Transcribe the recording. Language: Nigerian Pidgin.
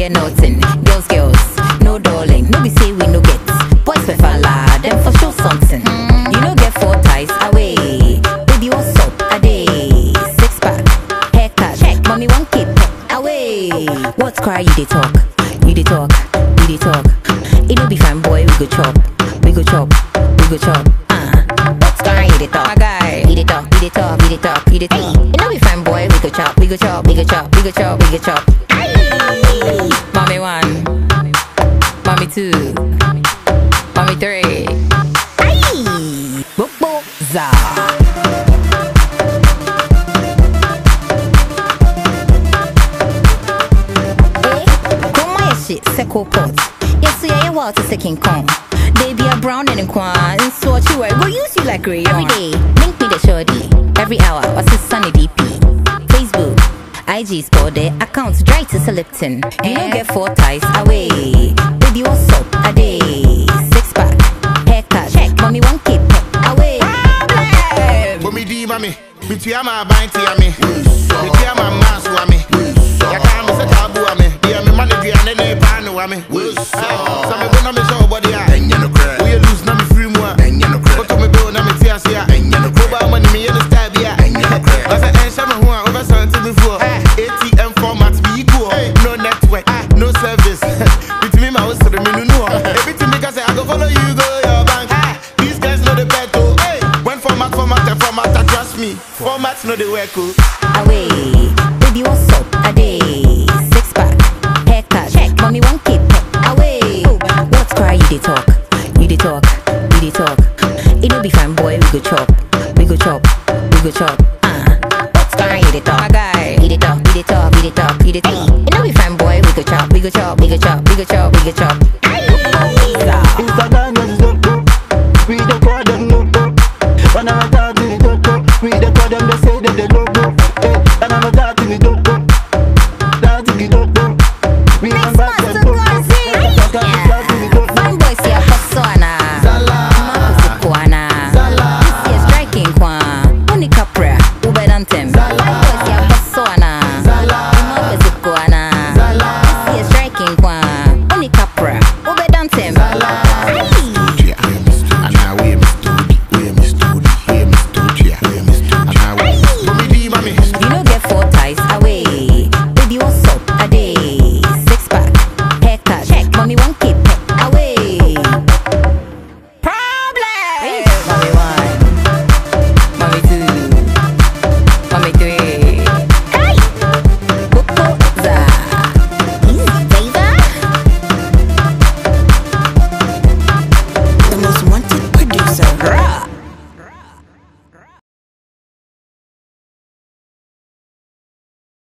hear nothing. Girls, girls, no darling. No be say we no get. Boys we falla, them for sure something. You no get four ties away. Baby, what's up? A day. Six pack, haircut. Check. Mommy, one keep away. What's cry? You dey talk. You dey talk. You dey talk. It no be fine, boy. We go chop. We go chop. We go chop. Uh. What's cry? You dey talk. My guy. You dey talk. You dey talk. You dey talk. You dey talk. It no be fine, boy. We go chop. We go chop. We go chop. We go chop. We go chop. Aye. Mommy one. Mommy two. Mommy three. Aye. Bobo za. Eh, Come on, shit, second pot. Yes, yeah, yeah, water second con. They be a brown and a quan, and so what you wear, go use you like rayon. Every day, link me the shorty. Every hour, what's his sunny DP? Facebook, IG store their accounts dry to Lipton. You don't get four ties away. Baby, what's up? A day, six pack, haircut. Check, mommy, one keep away. Bomi di mami, bitua ma banti ami. Bitua ma masu ami. Yaka mi se tabu ami. Dia mi mani dia ne ne panu ami. Sa me bo na me show body a. Wo ye lose na me free mu a. Oto me bo na me ti ase a. Ko ba mani me ye no style bi a. Asa en sha me ho a over something before. ATM format be equal. No network, no service. Bitimi ma wo sere me nunu ho. Ebitimi ka say I go follow you go your bank. These guys know the bet oh. When format format and format, ah, trust me. Format know the work oh. away. Baby, what's up? A day, six pack, haircut. Check, mommy, one keep away. What's cry? You dey talk, you dey talk, you dey talk. It no be fine, boy. We go chop, we go chop, we go chop. Uh, what's cry? You dey talk, my guy. You dey talk, you dey talk, you dey talk, you dey talk. It no be fine, boy. We go chop, we go chop, we go chop, we go chop, we go chop.